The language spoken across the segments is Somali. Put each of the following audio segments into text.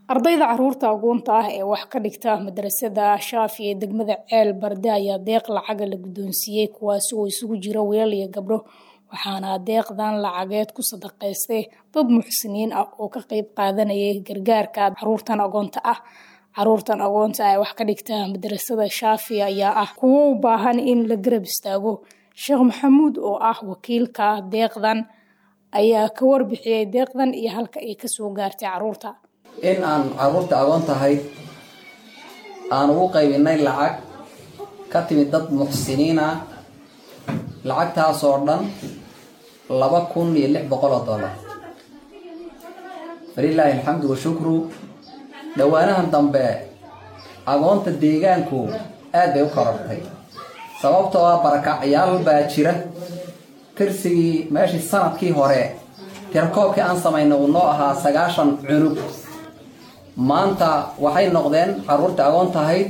ardayda caruurta agoonta ah ee wax ka dhigta madarasada shaafi ee degmada ceel barde ayaa deeq lacaga la guddoonsiiyey kuwaasi oo isugu jira wiilal iyo gabdho waxaana deeqdan lacageed ku sadaqaystay dad muxsiniin ah oo ka qeyb qaadanayay gargaarka caruurtan agoonta ah caruurtan agoonta ah ee wax ka dhigta madarasada shaafi ayaa ah kuwo u baahan in la garab istaago sheekh maxamuud oo ah wakiilka deeqdan ayaa ka warbixiyey deeqdan iyo halka ay kasoo gaartay caruurta in aan caruurta agoon tahay aan ugu qaybinay lacag ka timid dad muxsiniin ah lacagtaasoo dhan laba kun iyo lix boqol oo dollar falilaahi alxamdu washukru dhowaanahan dambe agoonta deegaanku aad bay u korortay sababtoo ah barakacyaal baa jira tirsigii meeshii sanadkii hore tirakoobkii aan samaynay uu noo ahaa sagaashan cunug maanta waxay noqdeen caruurta agoon tahayd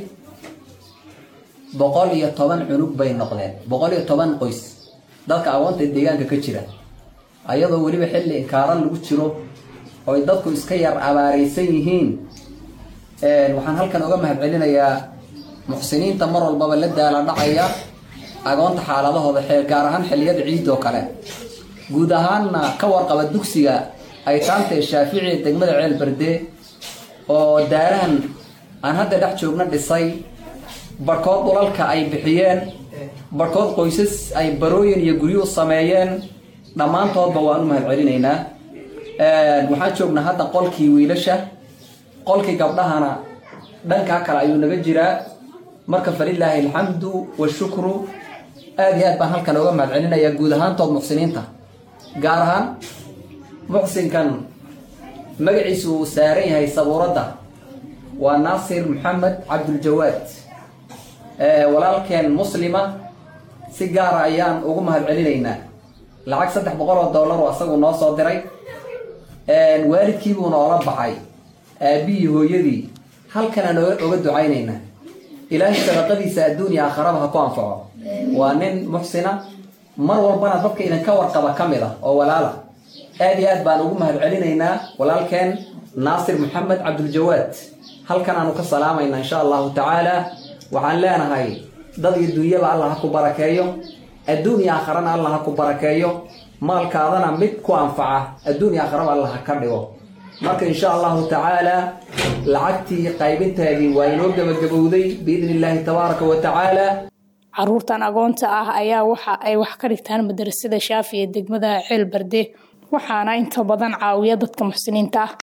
boqol iyo toban cunug bay noqdeen boqol iyo toban qoys dadka agoonta deegaanka ka jira ayadoo weliba xilli inkaaran lagu jiro oy dadku iska yar abaaraysan yihiin waxaan halkan oga mahad celinayaa muxsiniinta mar walbaba la daala dhacaya agoonta xaaladahooda gaar ahaan xilliyada ciid oo kale guud ahaanna ka warqaba dugsiga ay taantee shaafici degmada ceel berde oo daarahan aan hadda dhex joogna dhisay barhkood dhulalka ay bixiyeen barhkood qoysas ay barooyin iyo guryu sameeyeen dhammaantoodba waan u mahad celinaynaa waxaan joognaa hadda qolkii wiilasha qolkii gabdhahana dhankaa kale ayuu naga jiraa marka falilaahi alxamdu washukru aad iyo aad baan halkan oga mahad celinayaa guud ahaantood muxsiniinta gaar ahaan muxsinkan magaciisu uu saaran yahay sabuuradda waa naasir maxamed cabduljawaad walaalkeen muslima si gaara ayaan ugu mahad celinaynaa lacag saddex boqol oo dollar oo asagu noo soo diray waalidkiibuu noola baxay aabihii hooyadii halkanaan oga ducaynaynaa ilaahay sadaqadiisa adduunya aakharaba ha ku anfaco waa nin muxsina mar walbana dadka idinka warqaba ka mid ah oo walaala aad iyo aad baan ugu mahad celinaynaa walaalkeen naasir maxamed cabduljawaad halkan aanu ka salaamaynaa insha allahu tacaala waxaan leenahay dad iyo dunyaba allah ha ku barakeeyo adduun iyo aakharana allah ha ku barakeeyo maalkaadana mid ku anfaca adduun iyo aakharaba allah ha ka dhigo marka insha allahu tacaala lacagtii qaybinteedii waa inoo gebagabowday biidni illaahi tabaaraka wa tacaala caruurtan agoonta ah ayaa waxa ay wax ka dhigtaan madarasada shaafi ee degmada ceel barde waxaana inta badan caawiya dadka muxsiniinta ah